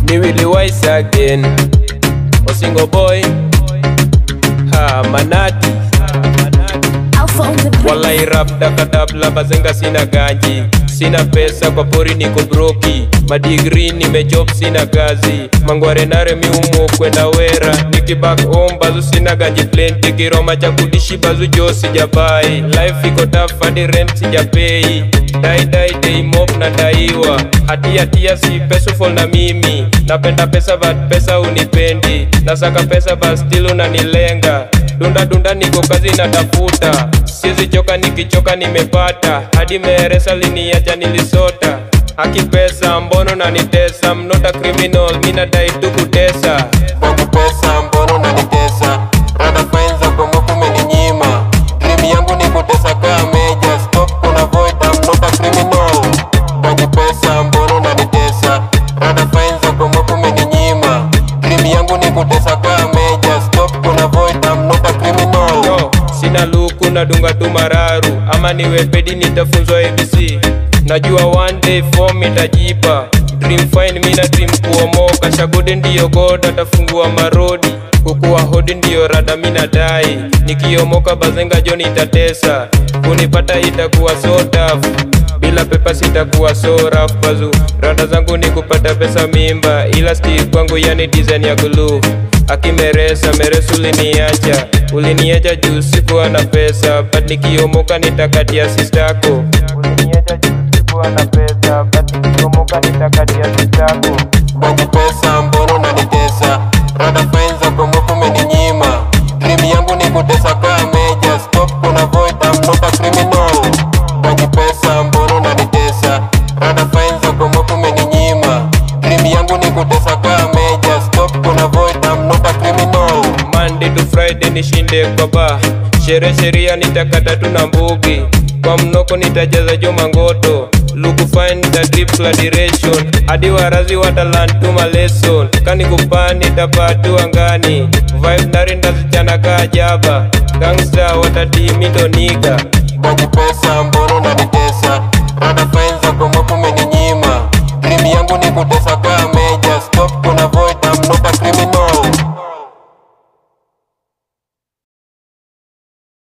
ni Willy Wise again Osingo boy ha manati Alpha on the beat. Walai rap dakadabla bazenga sina ganji Sina pesa kwa pori niko broki Madigri nimejob sina kazi Mangware nare miumu kwenda wera Niki back home bazu sina ganji plenty Kiroma cha kudishi bazu jo sijabai Life iko tough hadi rent sijapei Dai dai day mob na daiwa Hatia tia si peaceful na mimi Napenda pesa but pesa unipendi Nasaka pesa but still unanilenga Dunda dunda niko kazi natafuta Siezi choka nikichoka nimepata Hadi meresa liniacha nilisota Haki pesa mbono nanitesa I'm not a criminal mina dai tu kutesa Kwangu pesa mbono unanitesa rada fine za kwamba kumeninyima dream yangu ni kutesa kaa meja stop kuna void I'm not a criminal Kwangu pesa mbono unanitesa rada fine za kwamba kumeninyima dream yangu ni kutesa kaa meja stop kuna void I'm not a criminal Yo, sina luku nadunga tu mararu Ama niwe pedi nitafunzwa ABC Najua one day form itajipa Dream fine mina dream kuomoka Shagode ndiyo god atafungua marodi Kukuwa hodi ndiyo rada mina dai Nikiomoka bazenga joni itatesa Kunipata itakuwa so tough bila pepa sitakuwa so rough bazu rada zangu ni kupata pesa mimba ila sti kwangu yani design ya glue akimeresa meresu uliniacha uliniacha juu sikuwa na pesa but nikiomoka nitakatia sistako uliniacha juu sikuwa na pesa but nikiomoka nitakatia sistako Kwangu pesa mbono unanitesa rada fine za kwamba kumeninyima dream yangu ni kutesa kaa meja stop kuna void I'm not a criminal Kwangu pesa mbono unanitesa rada fine za kwamba kumeninyima dream yangu ni kutesa kaa meja stop kuna void I'm not a criminal Monday to Friday nishinde kwa ba Shere sheria nitakata tu na mbugi Kwa mnoko nitajaza jo mangoto Luku find the drip la direction Hadi warazi watalan tu lesson Kani kupani nitapatu angani Vibe nari ndazichana kaa jaba Gangsta watati mindo niga Kwangu pesa mbono unanitesa rada